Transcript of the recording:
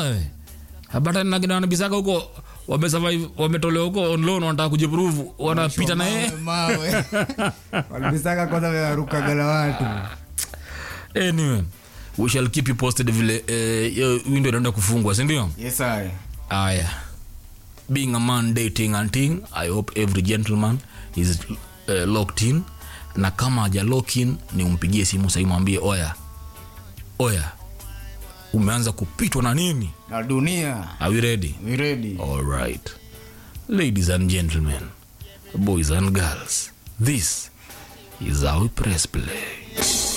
we hapata na kina wanabisaka huko wamesurvive wametolewa huko on loan wanataka kujiprove wanapita na yeye Mawe, mawe. walibisaka kwanza warukaga watu anyway we shall keep you posted vile eh, hiyo window inaenda kufungwa si ndio yes I. aya being a man dating and thing i hope every gentleman is uh, locked in na kama haja lock in ni umpigie simu sahii mwambie oya oya umeanza kupitwa na nini na dunia are we ready we ready all right ladies and gentlemen boys and girls this is how we press play